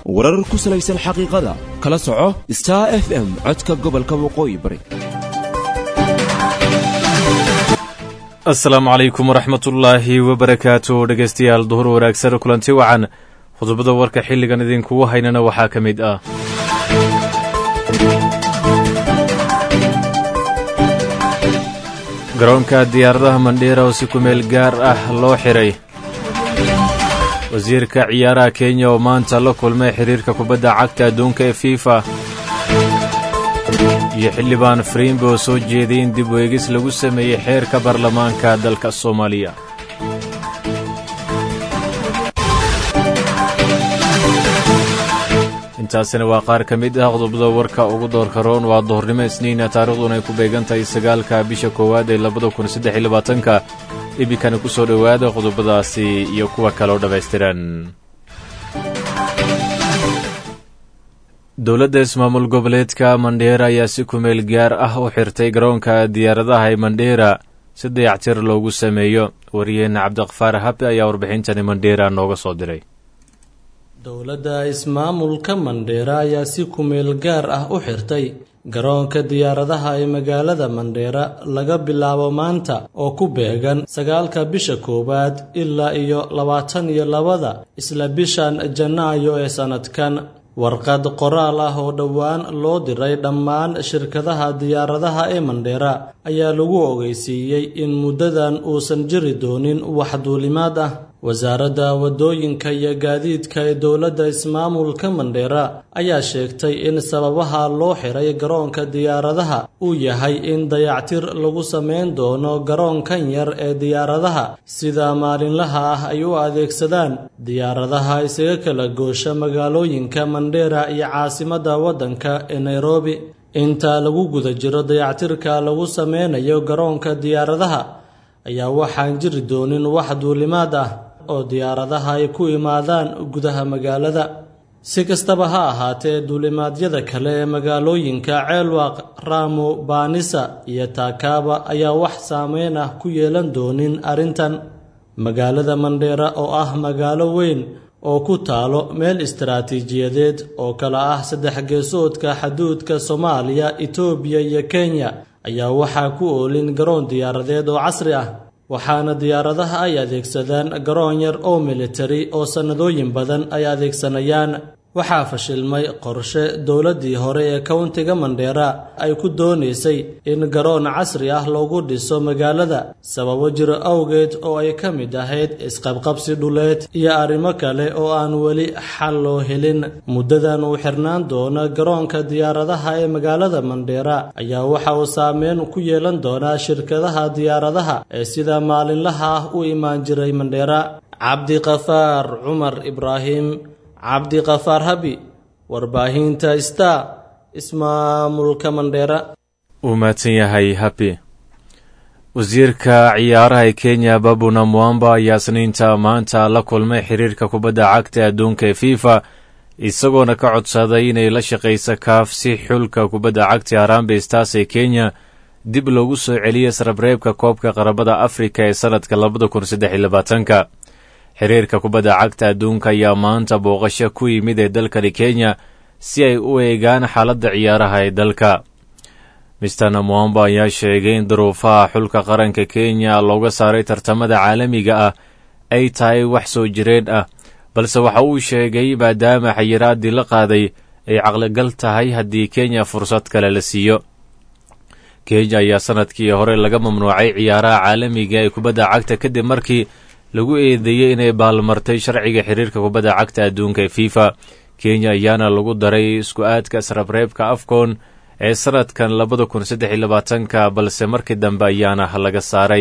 warar ku salaysan xaqiiqada kala soco star f m codka gobolka waqooyi bari asalaamu calaykum waraxmatullaahi wabarakaatu dhegaystayaal duhur wanaagsan kulanti wacan khudbada warka xilligan idinkugu haynana waxaa ka mid ah garoonka diyaaradaha mandheera oo si kumeel gaar ah loo xiray wasiirka ciyaaraha kenya oo maanta la kulmay xiriirka kubadda cagta adduunka ee fifa iyo xildhibaan frimbe oo soo jeeday in dib weegis lagu sameeyey xeerka baarlamaanka dalka soomaaliya intaasina waa qaar ka mid ah qodobada warka ugu doorka roon waa duhurnimo isniina taarikhduna ay ku beegan tahay sagaalka bisha koowaad ee labada kun saddex iyo labaatanka iminkana ku soo dhowaada qodobadaasi iyo kuwa kaleo dhammaystiran dowladda ismaamul goboleedka mandheera ayaa si kumeel gaar ah u xirtay garoonka diyaaradaha ee mandheera si dayactir loogu sameeyo wariyeenna cabdiqafaar habe ayaa warbixintani mandheera nooga soo diray dowladda ismaamulka mandheera ayaa si kumeel gaar ah u xirtay garoonka diyaaradaha ee magaalada mandheera laga bilaabo maanta oo ku beegan sagaalka bisha koowaad ilaa iyo labaatan iyo labada isla bishan janaayo ee sannadkan warqad qoraal ah oo dhowaan loo diray dhammaan shirkadaha diyaaradaha ee mandheera ayaa lagu ogeysiiyey in muddadan uusan jiri doonin wax duulimaad ah wasaaradda waddooyinka iyo gaadiidka ee dowladda ismaamulka mandheera ayaa sheegtay in sababaha loo xiray garoonka diyaaradaha uu yahay in dayactir lagu samayn doono garoonkan yar ee diyaaradaha sida maalinlaha ah ay u adeegsadaan diyaaradaha isaga kala goosha magaalooyinka mandheera iyo caasimadda waddanka ee nairobi inta lagu guda jiro dayactirka lagu sameynayo garoonka diyaaradaha ayaa waxaan jiri doonin wax duulimaad ah oo diyaaradaha ay ku imaadaan gudaha magaalada si kastaba ha ahaatee duulimaadyada kale ee magaalooyinka ceelwaaq raamo baanisa iyo taakaaba ayaa wax saameyn ah ku yeelan doonin arrintan magaalada mandheera oo ah magaalo weyn oo ku taalo meel istaraatiijiyadeed oo kale ah saddex geesoodka xaduudka soomaaliya itoobiya iyo kenya ayaa waxaa ku oolin garoon diyaaradeed oo casri ah waxaana diyaaradaha ay adeegsadaan garoon yar oo militari oo sannadooyin badan ay adeegsanayaan waxaa fashilmay qorshe dowladdii hore ee kowntiga mandheera ay ku doonaysay in garoon casri ah loogu dhiso magaalada sababo jiro awgeed oo ay ka mid ahayd isqabqabsi dhuleed iyo arrimo kale oo aan weli xal loo helin muddadan uu xirnaan doono garoonka diyaaradaha ee magaalada mandheera ayaa waxa uu saameyn ku yeelan doonaa shirkadaha diyaaradaha ee sida maalinlaha ah u imaan jiray mandheera cabdiqafaar cumar ibraahim cabdiqafaar habi warbaahinta star ismaamulka mandheera uu mahadsan yahay habi wasiirka ciyaaraha ee kenya babuna mwamba ayaa sniinta maanta la kulmay xiriirka kubadda cagta adduunka ee fifa isagoona ka codsaday inay la shaqayso kaaf si xulka kubadda cagta harambe stars ee kenya dib loogu soo celiyo sarabreebka koobka qarabada afrika ee sannadka labada kun saddex iyo labaatanka xiriirka kubadda cagta adduunka ayaa maanta booqasho ku yimid ee dalkani kenya si ay u eegaan xaaladda ciyaaraha ee dalka mister namwamba ayaa sheegay in duruufaha xulka qaranka kenya looga saaray tartamada caalamiga ah ay tahay wax soo jireen ah balse waxa uu sheegay maadaama xayiraaddii la qaaday ay caqligal tahay haddii kenya fursad kale la siiyo kenya ayaa sannadkii hore laga mamnuucay ciyaaraha caalamiga ee kubadda cagta kadib markii lagu eedeeyey inay baalmartay sharciga xiriirka kubadda cagta adduunka ee fifa kenya ayaana lagu daray isku aadka sarabreebka afcon ee sannadkan labada kun saddex iyo labaatanka balse markii dambe ayaana laga saaray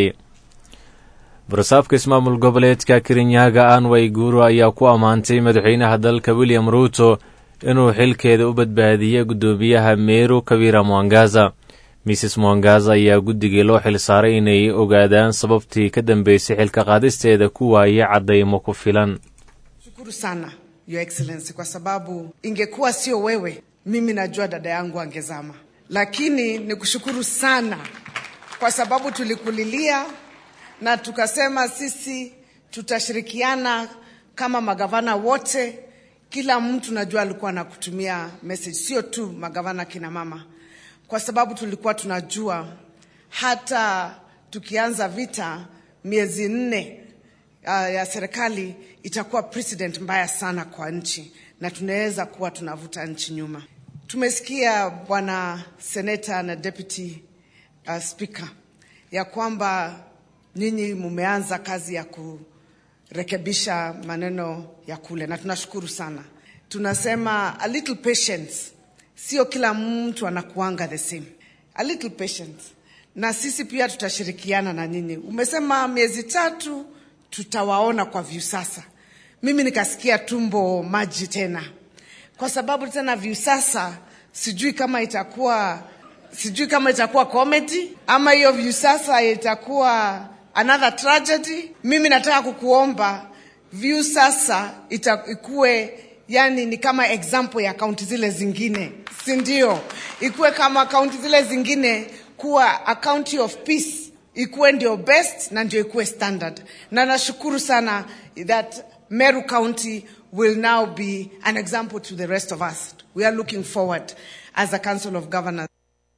barasaabka ismaamul goboleedka kirinyaga anway guuro ayaa ku ammaantay madaxweynaha dalka william ruuto inuu xilkeeda u badbaadiyey guddoomiyaha meru kabira mwangaza mrs mwangaza ayaa guddigii loo xil saaray inay ogaadaan sababtii ka dambeysay xilka qaadisteeda ku waayay caddaymo ku filan shukuru sana your excellency kwa sababu ingekuwa sio wewe mimi najua dada yangu angezama lakini nikushukuru sana kwa sababu tulikulilia na tukasema sisi tutashirikiana kama magavana wote kila mtu najua alikuwa anakutumia message, sio tu magavana kina mama, kwa sababu tulikuwa tunajua hata tukianza vita miezi nne uh, ya serikali itakuwa precedent mbaya sana kwa nchi na tunaweza kuwa tunavuta nchi nyuma. Tumesikia bwana seneta na deputy uh, speaker ya kwamba nyinyi mumeanza kazi ya kurekebisha maneno ya kule, na tunashukuru sana. Tunasema a little patience, sio kila mtu anakuanga the same. A little patience, na sisi pia tutashirikiana na nyinyi. Umesema miezi tatu tutawaona kwa Viusasa. Mimi nikasikia tumbo maji tena, kwa sababu tena Viusasa sijui kama itakuwa sijui kama itakuwa comedy ama hiyo Viusasa itakuwa another tragedy. Mimi nataka kukuomba Viusasa ita- ikuwe yani ni kama example ya kaunti zile zingine, si ndio? Ikuwe kama kaunti zile zingine, kuwa a county of peace ikuwe ndio best na ndio ikuwe standard, na nashukuru sana that Meru County will now be an example to the rest of us. We are looking forward as a Council of Governors.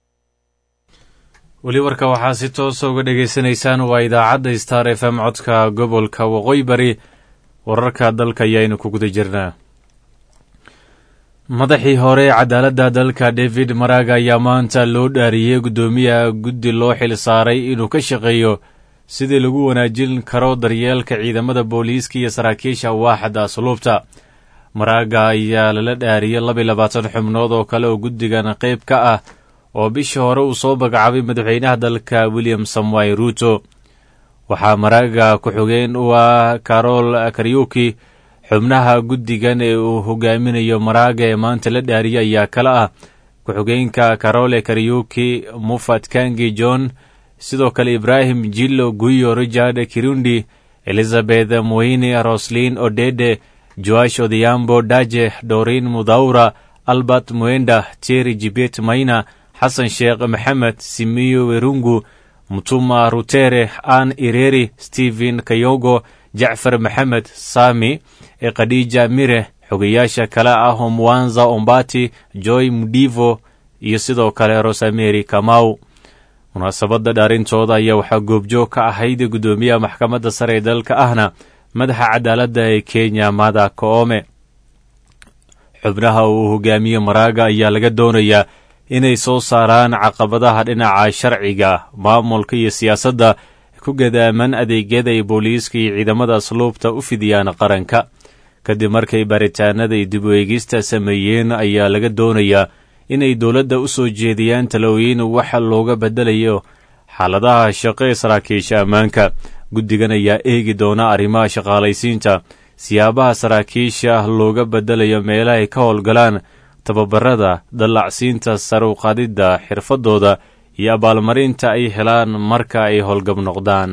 weli warka waxaa si toosa uga dhegaysanaysaan waa idaacadda star f m codka gobolka waqooyi bari wararka dalka ayaaynu ku guda jirnaa madaxii hore cadaaladda dalka david maraga ayaa maanta loo dhaariyey guddoomiyaha guddi loo xil saaray inuu ka shaqeeyo sidii lagu wanaajin karo daryeelka ciidamada booliiska iyo saraakiisha waaxda asluubta maraga ayaa lala dhaariyey laba iyo labaatan xubnood oo kale oo guddigan qayb ka ah oo bishii hore uu soo magacaabay madaxweynaha dalka william samuel ruuto waxaa maraga ku-xigeen u ah carol karyuki xubnaha guddigan ee uu hogaaminayo maraaga ee maanta la dhaariyay ayaa kale ah ku-xigeenka carole karyuki mufat kangi john sidoo kale ibrahim jillo guyo richard kirundi elizabeth moini roslin odede joash odhiambo daje dorin mudhaura albert muenda teri jibet maina xasan sheekh maxamed simiyo werungu mutuma rutere an ireri stephen kayogo jacfar maxamed sami ee khadija mire xogayaasha kale ah oo mwanza ombati joy mudivo iyo sidoo kale rosameri kamau munaasabadda dhaarintooda ayaa waxaa goobjoog ka ahayd guddoomiyaha maxkamadda sare ee dalka ahna madaxa cadaaladda ee kenya mada koome xubnaha uu hogaamiye maraaga ayaa laga doonayaa inay soo saaraan caqabadaha dhinaca sharciga maamulka iyo siyaasadda ku gadaaman adeegyada ay booliiska iyo ciidamada asluubta u fidiyaan qaranka kadib markay baaritaanada iyo dib u eegista sameeyeen ayaa laga doonayaa inay dowladda u soo jeediyaan talooyin waxa looga beddelayo xaaladaha shaqo ee saraakiisha ammaanka guddigan ayaa eegi doona arrimaha shaqaalaysiinta siyaabaha saraakiisha looga beddelayo meelaha ay ka howlgalaan tababarada dallacsiinta sare u qaadidda xirfadooda iyo abaalmarinta ay helaan marka ay howlgab noqdaan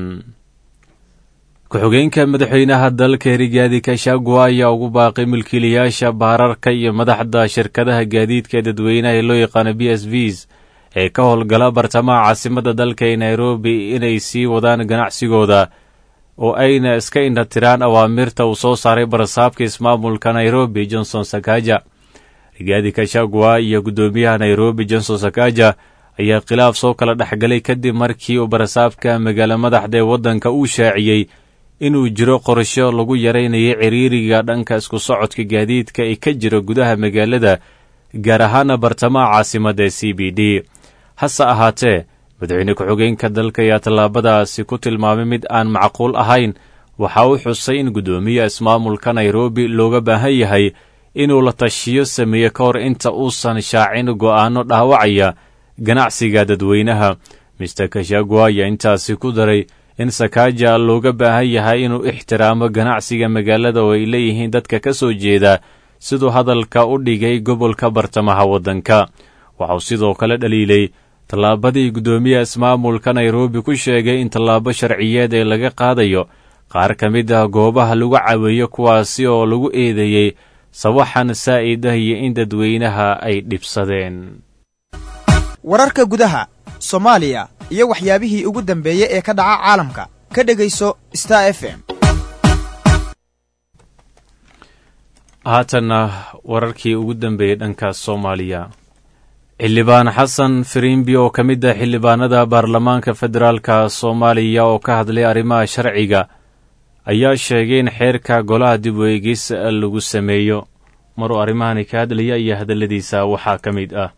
ku-xigeenka madaxweynaha dalka herigaadi kashagwa ayaa ugu baaqay milkiilayaasha baararka iyo madaxda shirkadaha gaadiidka ee dadweynaha ee loo yaqaano b s vs ee ka howlgala bartamaha caasimadda dalka ee nairobi inay sii wadaan ganacsigooda oo ayna iska indhatiraan awaamirta uu soo saaray barasaabka ismaamulka nairobi johnson sakaja rigaadi kashagwa iyo guddoomiyaha nairobi johnson sakaja ayaa khilaaf soo kala dhexgalay kadib markii uu barasaabka magaalo madaxda ee waddanka uu shaaciyey inuu jiro qorsho lagu yaraynayo ciriiriga dhanka isku socodka gaadiidka ee ka jira gudaha magaalada gaar ahaana bartamaha caasimadda ee c b d hase ahaatee madaxweyne ku-xigeenka dalka ayaa tallaabadaasi ku tilmaamay mid aan macquul ahayn waxa uu xusay in guddoomiyaha ismaamulka nairobi looga baahan yahay inuu la tashiyo sameeye ka hor inta uusan shaacin go'aano dhaawacaya ganacsiga dadweynaha mister kashagwa ayaa intaasi ku daray in sakaja looga baahan yahay inuu ixtiraamo ganacsiga magaalada oo ay leeyihiin dadka ka soo jeeda siduu hadalka u dhigay gobolka bartamaha waddanka waxauu sidoo kale dhaliilay tallaabadii guddoomiyaha ismaamulka nairobi ku sheegay in tallaabo sharciyeed ee laga qaadayo qaar ka mid ah goobaha lagu caweeyo kuwaasi oo lagu eedeeyey sawaxan saa'id ah iyo in dadweynaha ay dhibsadeen wararka gudaha soomaaliya iyo waxyaabihii ugu dambeeyey ee ka dhaca caalamka ka dhegayso star f m haatanna wararkii ugu dambeeyey dhanka soomaaliya xildhibaan xasan firimbi oo ka mid ah xildhibaanada baarlamaanka federaalka soomaaliya oo ka hadlay arrimaha sharciga ayaa sheegay in xeerka golaha dib u eegis lagu sameeyo maruu arrimahani ka hadlaya iyo hadalladiisa waxaa ka mid ah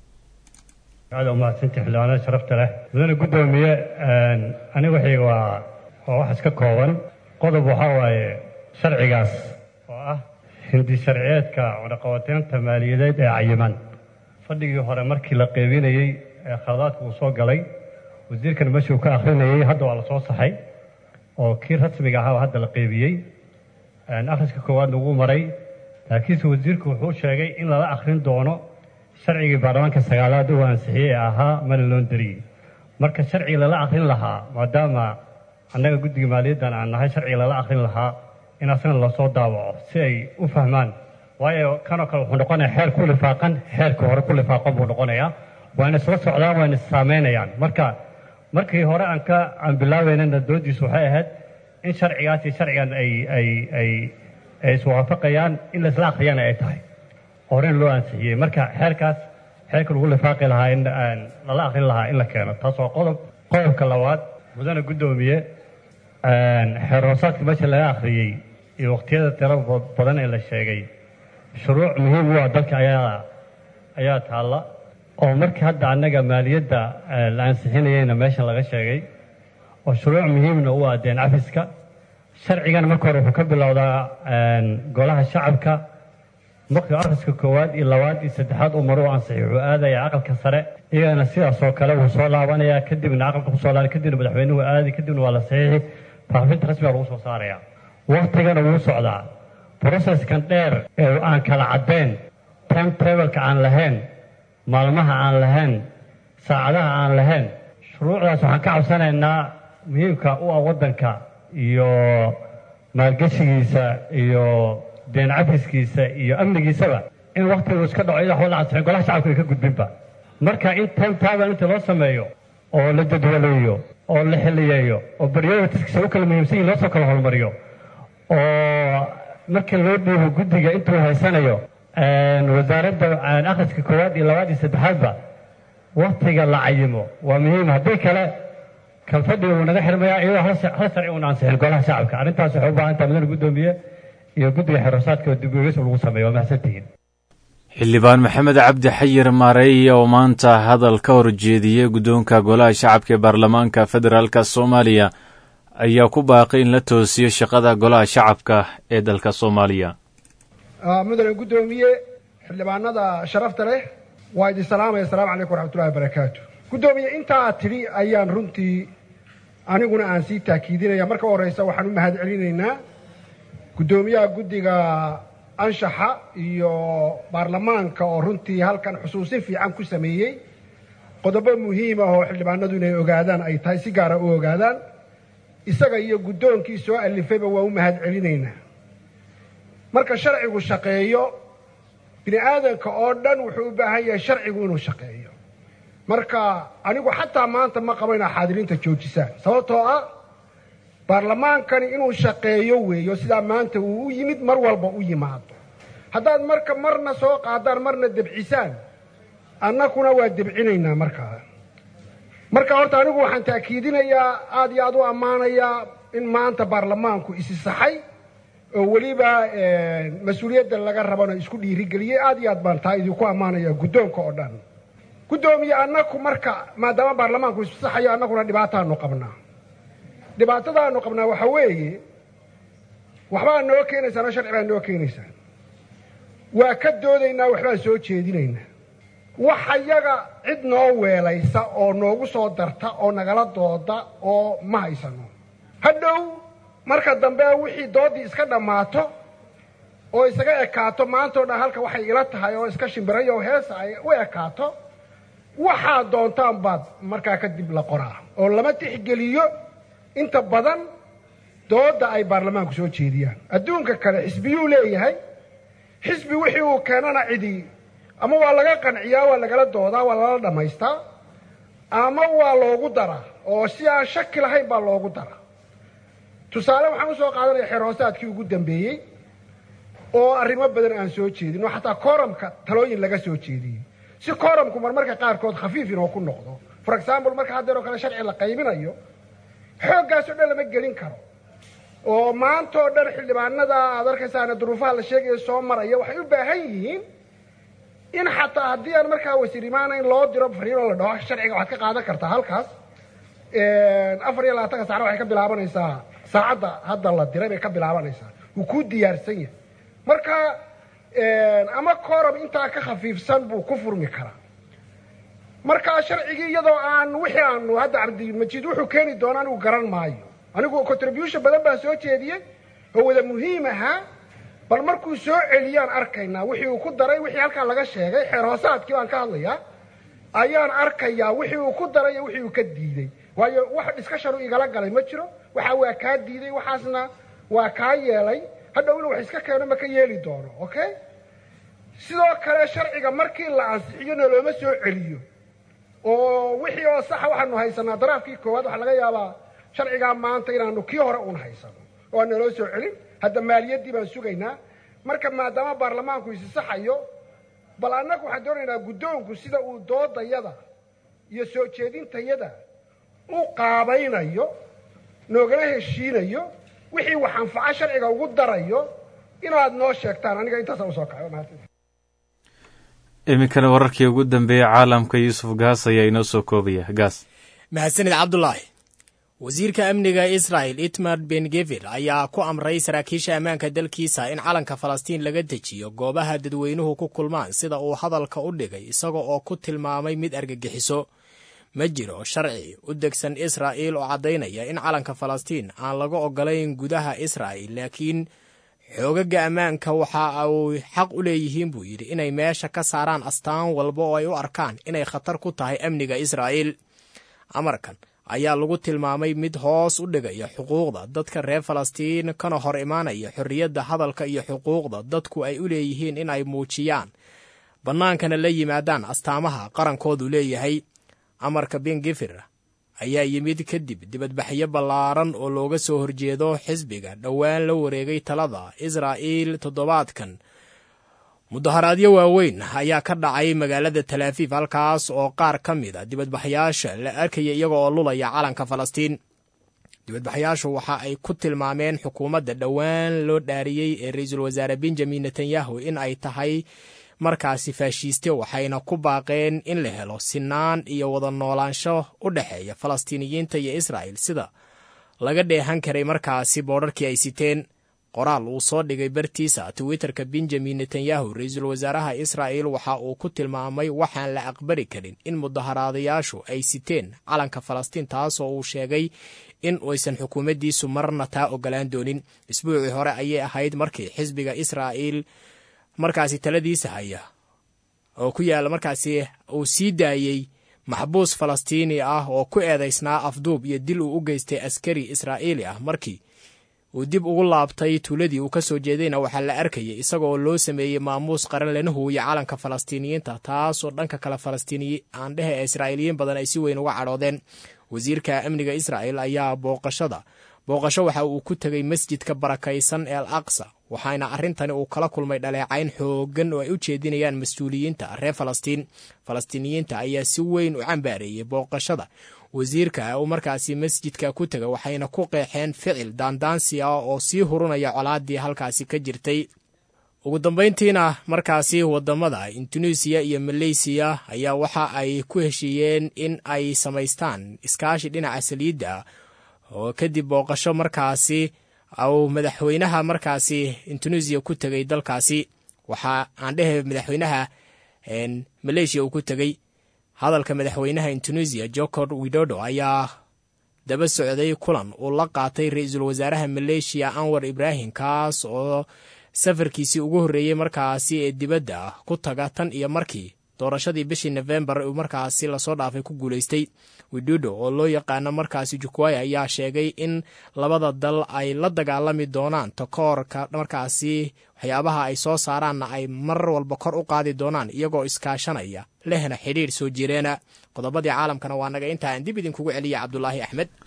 aad umahadsanti xildhibaanada sharafta leh mudane guddoomiye aniga waxayga waa waa wax iska kooban qodob waxaa waaye sharcigaas oo ah hindi sharciyeedka cunaqabateynta maaliyadeed ee cayiman fadhigii hore markii la qeybinayey ee khaladaadka uu soo galay wasiirkan meeshuu ka akhrinayey hadda waa la soo saxay oo kii rasmiga ahaa hadda la qeybiyey akhriska koowaadna ugu maray laakiinse wasiirku wuxuu sheegay in lala akhrin doono sharcigii baarlamaanka sagaalaad uu ansixiyey ee ahaa mana loon dariyey marka sharcigi lala akhrin lahaa maadaama annaga guddiga maaliyaddan aan nahay sharcigi lala akhrin lahaa in asna lasoo daawaco si ay u fahmaan waayo kanoo kale wuxuu noqonayaa xeer ku lifaaqan xeerka hore ku lifaaqan buu noqonayaa waana isla socdaan waana issaamaynayaan marka markii hore aan ka aan bilaabeynana doodiisu waxay ahayd in sharcigaas iyo sharcigan ay ay ay ay iswaafaqayaan in la isla akhriyana ay tahay horen loo ansixiyey marka xeerkaas xeerka lagu lifaaqi lahaa in lala akhrin lahaa in la keeno taas waa qodob qodobka labaad mudane guddoomiye xeer hoosaadka meesha laga akhriyey iyo waqtiyada tiro badan ee la sheegay shuruuc muhiim u ah dalka ayaa ayaa taalla oo markii hadda annaga maaliyadda la ansixinayeyna meesha laga sheegay oo shuruuc muhiimna u ah deen cafiska sharcigana marka hore wuxuu ka bilowdaa golaha shacabka markii akhriska koowaad iyo labaad iyo saddexaad uu maru ansixi wuxuu aadayaa aqalka sare iyagana sidaas oo kale wuu soo laabanayaa kadibna aqalka kusoo laabay kadibna madaxweynuhu aadi kadibna waa la saxiixi faafinta rasmiga lagu soo saarayaa waktigana wuu socdaa processkan dheer ee aan kala caddayn time travelka aan lahayn maalmaha aan lahayn saacadaha aan lahayn shuruucdaas waxaan ka cabsanaynaa muhiimka u ah waddanka iyo maalgeshigiisa iyo deen cafiskiisa iyo amnigiisaba in waktigu iska dhaco iyada waxba la ansixin golaha shacabka ay ka gudbinba marka in time travel inta loo sameeyo oo la jadwaleeyo oo la xiliyeeyo oo prioritiskiisa u kala muhiimsan yihin loo soo kala horumariyo oo markii loo dhiibo guddiga intuu haysanayo wasaaradda akhriska koowaad iyo labaad iyo saddexaadba waktiga la cayimo waa muhiim haddii kale kan fadhiga wuu naga xirmayaa iyadoo hal sharci uuna ansixin golaha shacabka arrintaas waxay u baahan tahay mudane guddoomiye iyo guddiga xerosaadka oo dib-u-eegis lagu sameeyo waa mahadsantihiin xildhibaan maxamed cabdi xayir maareeye oo maanta hadal ka horjeediyey guddoonka golaha shacabka ee baarlamaanka federaalk soomaaliya ayaa ku baaqay in la toosiyo shaqada golaha shacabka ee dalka soomaaliya mudane guddoomiye xildhibaanada sharafta leh waa idin salaamaya asalamu calaykum waraxmatullahi wabarakaatu guddoomiye intaa tidhi ayaan runtii aniguna aan sii taakiidinaya marka u horreysa waxaan u mahad celinaynaa guddoomiyaha guddiga anshaxa iyo baarlamaanka oo runtii halkan xusuusin fiican ku sameeyey qodobo muhiim ah oo xildhibaanadu inay ogaadaan ay tahay si gaara u ogaadaan isaga iyo guddoonkii soo alifayba waa u mahad celinaynaa marka sharcigu shaqeeyo bini aadanka oo dhan wuxuu u baahan yahay sharcigu inuu shaqeeyo marka anigu xataa maanta ma qabo inaa xaadiriinta joojisaan sababtoo ah baarlamaankani inuu shaqeeyo weeyo sidaa maanta uu u yimid mar walba u yimaado haddaad marka marna soo qaadaan marna debcisaan annakuna waa debcinaynaa markaa marka horta anigu waxaan taakiidinayaa aada iyo aada u ammaanayaa in maanta baarlamaanku isi saxay oo weliba mas-uuliyadda laga rabana isku dhiirigeliyey aada iyo aad baan taa idinku ammaanaya guddoonka oo dhan guddoomiye annaku marka maadaama baarlamaanku isu saxayo annaguna dhibaataanu qabnaa dhibaatadaanu qabnaa waxa weeye waxbaa noo keenaysaan oo sharci baa noo keenaysaan waa ka doodaynaa waxbaan soo jeedinaynaa waxa yaga cid noo weelaysa oo noogu soo darta oo nagala dooda oo ma haysano hadhow marka dambe wixii doodii iska dhammaato oo isaga ekaato maantao dhan halka waxay ila tahay oo iska shimbirayo oo heesa ay u ekaato waxaa doontaan baad markaa kadib la qoraa oo lama tixgeliyo inta badan dooda ay baarlamaanku soo jeediyaan adduunka kale xisbiyuu leeyahay xisbi wixii uu keenana cidi ama waa laga qanciyaa waa lagala doodaa waa lala dhammaystaa ama waa loogu daraa oo si aan shaki lahayn baa loogu daraa tusaale waxaan usoo qaadanaya xeer hoosaadkii ugu dambeeyey oo arrimo badan aan soo jeedin oo xataa kooramka talooyin laga soo jeediyey si kooramku marmarka qaarkood khafiif inoo ku noqdo for example marka haddeer oo kale sharci la qaybinayo xooggaas oo dhan lama gelin karo oo maanta oo dhan xildhibaanada aad arkaysaana duruufaha la sheegaya soo maraya waxay u baahan yihiin in xataa haddii aan markaa wasiir imaanayn loo diro fariinoo la dhaho sharciga waxaad ka qaadan kartaa halkaas afar iyo labaatanka saacna waxay ka bilaabanaysaa saacadda hadda la diray bay ka bilaabanaysaa wuu kuu diyaarsan yahay marka ama kooram intaa ka khafiifsan buu ku furmi karaa marka sharcigii iyadoo aan wixii aanu hadda cabdimajiid wuxuu keeni doona anigu garan maayo anigu contribution badan baan soo jeediyey oo wada muhiim ahaa bal markuu soo celiyaan arkaynaa wixii uu ku daray wixii halkaa laga sheegay xeer hoosaadkii baan ka hadlayaa ayaan arkayaa wixii uu ku daray iyo wixii uu ka diidey waayo wax discussion igala galay ma jiro waxa waa kaa diiday waxaasna waa kaa yeelay hadhow inuu wax iska keeno ma ka yeeli doono okay sidoo kale sharciga markii la ansixiyo nolooma soo celiyo oo wixii oo saxa waxaanu haysanaa daraafkii koowaad waxaa laga yaabaa sharcigaa maanta inaanu kii hore uun haysano oo aan naloo soo celin hadda maaliyaddii baan sugaynaa marka maadaama baarlamaanku isi saxayo bal annagu waxaan doonaynaa guddoonku sida uu doodayada iyo soo jeedintayada u qaabaynayo noogala heshiinayo wixii wax anfaco sharciga ugu darayo inaad noo sheegtaan aniga intaasaan usoo kaco mahadsan iminkana wararkii ugu dambeeyey caalamka yuusuf gaas ayaa inoo soo koobaya gaas mahadsanid cabdulaahi wasiirka amniga israel itmar ben gevir ayaa ku amray saraakiisha ammaanka dalkiisa in calanka falastiin laga dejiyo goobaha dadweynuhu ku kulmaan sida uu hadalka u dhigay isaga oo ku tilmaamay mid argagixiso ma jiro sharci u degsan israa'il oo caddaynaya in calanka falastiin aan laga ogolayn gudaha israa'il laakiin xoogaga ammaanka waxa uu xaq u leeyihiin buu yidhi inay meesha ka saaraan astaan walba oo ay u arkaan inay khatar ku tahay amniga israa'iil amarkan ayaa lagu tilmaamay mid hoos u dhigaya xuquuqda dadka reer falastiin kana hor imaanaya xorriyadda hadalka iyo xuquuqda dadku ay u leeyihiin in ay muujiyaan bannaankana la yimaadaan astaamaha qarankoodu leeyahay amarka bengifir ayaa yimid kadib dibadbaxyo ballaaran oo looga soo horjeedo xisbiga dhowaan la wareegay talada israa'iil toddobaadkan mudaharaadyo waaweyn ayaa ka dhacay magaalada talaafiif halkaas oo qaar ka mid a dibadbaxyaasha la arkaya iyaga oo lulaya calanka falastiin dibadbaxyaashu waxa ay ku tilmaameen xukuumadda dhowaan loo dhaariyey ee ra-iisul wasaare benjamin netanyahu in ay tahay markaasi faashiiste waxayna ku baaqeen in la helo sinaan iyo wada noolaansho u dhexeeya falastiiniyiinta iyo israa'il sida laga dheehan karay markaasi boodharkii ay siteen qoraal uu soo dhigay bartiisa twitterka benjamin netanyahu ra-iisul wasaaraha israa'il waxa uu ku tilmaamay waxaan la aqbali karin in mudaharaadayaashu ay siteen calanka falastiin taasoo uu sheegay in aysan xukuumaddiisu marna taa ogolaan doonin isbuucii hore ayay ahayd markii xisbiga israa'iil markaasi taladiisa haya oo ku yaalla markaasi uu sii daayey maxbuus falastiini ah oo ku eedaysnaa afduub iyo dil uu u geystay askari israa'iili ah markii uu dib ugu laabtay tuuladii uu ka soo jeedayna waxaa la arkayay isagaoo loo sameeyey maamuus qaran lana huuya calanka falastiiniyiinta taasoo dhanka kale falastiiniyi aandhehe ee israa'iiliyiin badan ay si weyn uga cadhoodeen wasiirka amniga israa'il ayaa booqashada booqasho waxa uu ku tegey masjidka barakaysan ee al aqsa waxaana arrintani uu kala kulmay dhaleecayn xooggan oo ay u jeedinayaan mas-uuliyiinta reer falastiin falastiiniyiinta ayaa si weyn u cambaareeyey booqashada wasiirka uu markaasi masjidka ku tega waxayna ku qeexeen ficil daandaansi ah oo sii hurunaya colaadii halkaasi ka jirtay ugu dambayntiina markaasi wadamada induneisiya iyo maleysiya ayaa waxa ay ku heshiiyeen in ay samaystaan iskaashi dhinaca saliidda oo kadib booqasho markaasi uu madaxweynaha markaasi induneisiya ku tegay dalkaasi waxaa aan dhehe madaxweynaha maleeshiya uu ku tegey hadalka madaxweynaha induneisiya jokor widodo ayaa daba socday kulan uu la qaatay ra-iisul wasaaraha maleeshiya anwar ibraahim kaas oo safarkiisii ugu horreeyey markaasi ee dibadda ku taga tan iyo markii doorashadii bishii nofembar uu markaasi lasoo dhaafay ku guulaystay widodo oo loo yaqaano markaasi jukwaya ayaa sheegay in labada dal ay la dagaalami doonaan takoorka markaasi waxyaabaha ay soo saaraanna ay mar walba kor u qaadi doonaan iyagoo iskaashanaya lehna xidhiir soo jireena qodobadii caalamkana waa naga intaa aan dib idinkugu celiya cabdulaahi axmed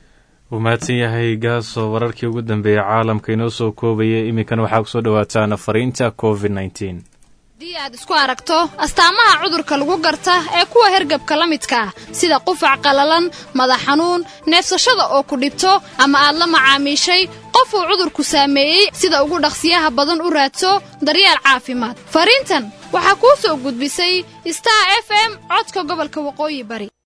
wuu mahadsan yahay gaasoo wararkii ugu dambeeyey caalamka inoo soo koobaya iminkana waxaa kusoo dhawaataan fariinta covid nneteen haddii aad isku aragto astaamaha cudurka lagu garta ee kuwa hergabka la midka ah sida qufac qallalan madax xanuun neefsashada oo ku dhibto ama aad la macaamiishay qof uu cudurku saameeyey sida ugu dhaqsiyaha badan u raadso daryeel caafimaad fariintan waxaa kuu soo gudbisay star f m codka gobolka waqooyi bari